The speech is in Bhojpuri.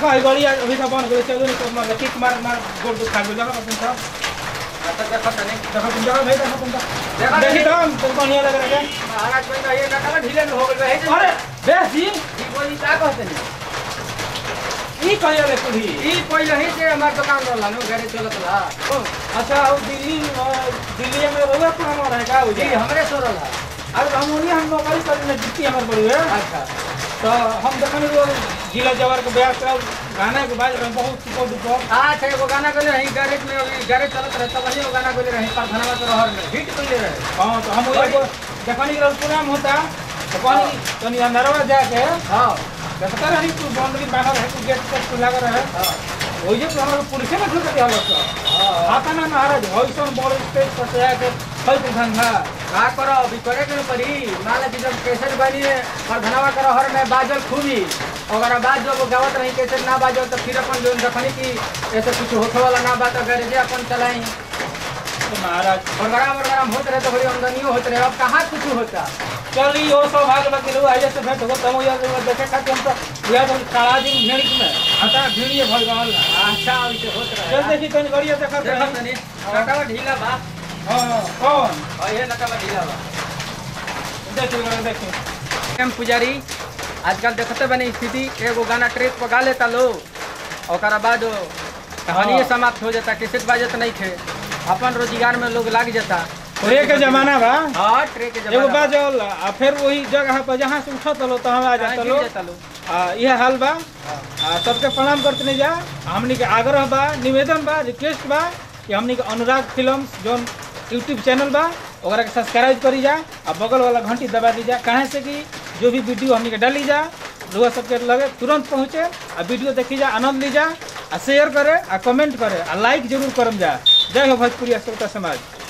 देखो ई गड़ी अभी का बन गेल चलो नहीं मार किक मार मार गोल तो खा गेल देखो तुम सब अच्छा देखो तनी देखो तुम देखो भाई देखो तुम देखो, देखी देखी। तो हम तुम बढ़िया लग रहा है महाराज कोई कहिए नटवा ढीले में हो गइल रहे अरे बेस जी ई बोली का कहते नी ई कहिया ले कुड़ी ई पहिले ही से हमार दुकान रहला नु गाड़ी चलत ला अच्छा वो दिल्ली अ, दिल्ली में रोगा पुराना रहा है का जी जी हमरे सो रहला अब हम उन्हीं हम नौकरी करने जितनी हमारे बड़ी है अच्छा तो हम देखने वो जिला जवार के ब्याह कर गाना के बाद में बहुत सुपर डुपर अच्छा एगो गाना गले रही गैरेज में अभी गैरेज चलत रहे तब वही वो गाना गले रही प्रधानवा के रहर में हिट कइले रहे हाँ तो हम एगो देखने के प्रोग्राम होता तो कहनी तनी अंदरवा जाके हां देखता रही तू बाउंड्री बाहर है तू गेट तक लगा रहे हां वही जो हमारे पुलिस में ढुक दिया लोग हां आता ना महाराज हॉइसन बड़ स्टेज पर से आके फल धंधा का करो अभी करे के न पड़ी मान ली जब कैसेट बनी प्रधानवा के रहर में बाजल खूबी अगर बाद जब गावत रही कैसेट ना बाजल तो फिर अपन जो देखनी कि ऐसे कुछ होखे वाला ना बात गैरेजे अपन चलाई तो महाराज प्रोग्राम वोग्राम होते रहे तो बड़ी आमदनियो होते रहे अब कहाँ कुछ होता चल ई और सौभाग्य लगे लोग आइए से भेंट हो तब यार देखे खातिर हम तो यह तो काला दिन भेड़ में आता भीड़िए भर गल अच्छा वैसे होत रहे चल देखी तनी गड़िया देखा देखो तनी नटवा ढीला बा हां कौन और ये नटवा ढीला बा देखी गड़िया देखी एम पुजारी आजकल देखते बनी स्थिति एगो गाना ट्रेक पगा लेता लो ओकरा बाद कहानी हाँ। समाप्त हो जाता कैसेट बाजत नहीं थे अपन रोजगार में लोग लाग जाता ट्रे के जमाना बा हाँ ट्रेक के एगो जमाना बात जल आ फिर वही जगह पर जहाँ से उठत लो तो हम आ कहाँ जाता गिर लो जाता लो आ यह हाल बा आ सबके प्रणाम करते नहीं जा हमनी के आग्रह बा निवेदन बा रिक्वेस्ट बा कि हमनी के अनुराग फिल्म जोन यूट्यूब चैनल बा ओकरा के सब्सक्राइब करी जा आ बगल वाला घंटी दबा दी जा काहे से कि जो भी वीडियो हमनी के डाली जा लोग सबके लगे तुरंत पहुँचे आ वीडियो देखी जा आनंद ली जा आ शेयर करे आ कमेंट करे आ लाइक जरूर करम जा जय हो भोजपुरी श्रोता समाज